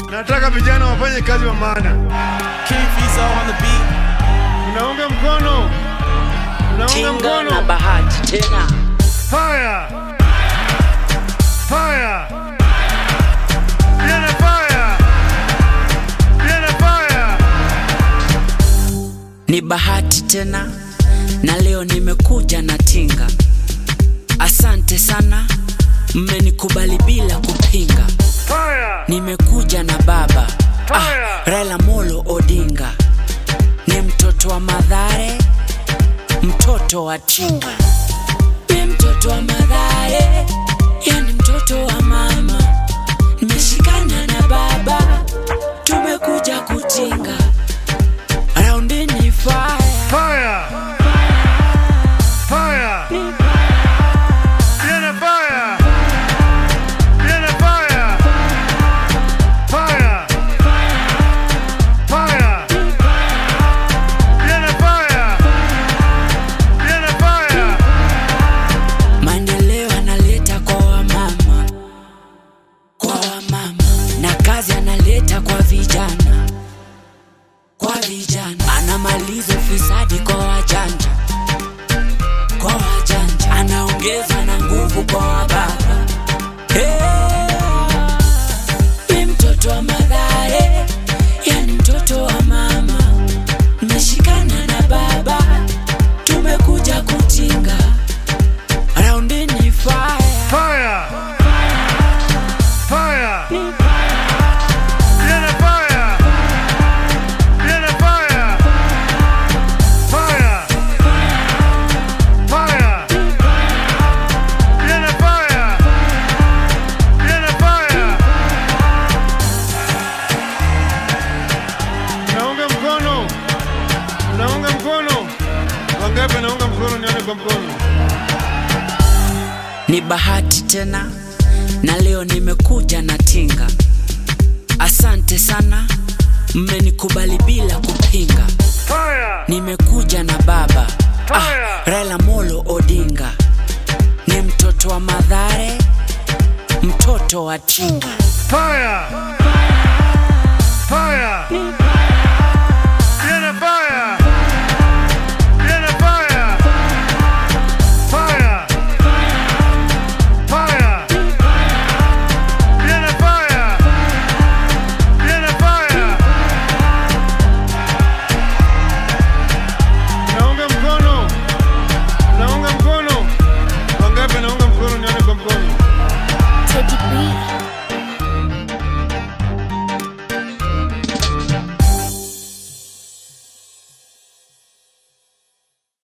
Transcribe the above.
Nataka vijana wafanye kazi wa maana. King Fizo on the beat. Unaunga mkono, unaunga Tinga na mkono. bahati tena Fire, fire, vijana fire, vijana fire. ni bahati tena na leo nimekuja na tinga asante sana mmenikubali bila kupinga Fire, nimekuja na baba ah, Fire! Raila Molo Odinga ni mtoto wa Madhare, mtoto wa Tinga, ni mtoto wa Madhare, yani mtoto wa mama. Nimeshikana na baba, tumekuja kutinga raundini fire fire, fire, vijana fire, vijana fire, fire, fire, vijana fire, vijana fire. maendeleo analeta kwa wamama, kwa wamama, na kazi analeta kwa vijana, kwa vijana, anamaliza ufisadi kwa wajanja, kwa wajanja, anaongeza na nguvu kwa wababa. Hey, ni mtoto wa Mathare, yani mtoto wa mama, nimeshikana na baba, tumekuja kutinga raundini fire Fire! Fire! Viene fire! Viene fire! Fire! Fire! Viene fire! Viene fire! Naunga mkono! Naunga mkono! Wangapi naunga mkono nione kwa mkono? ni bahati tena na leo nimekuja na tinga asante sana mmenikubali bila kupinga Fire! nimekuja na baba ah, Fire! Raila Molo Odinga ni mtoto wa Madhare mtoto wa Tinga Fire! Fire!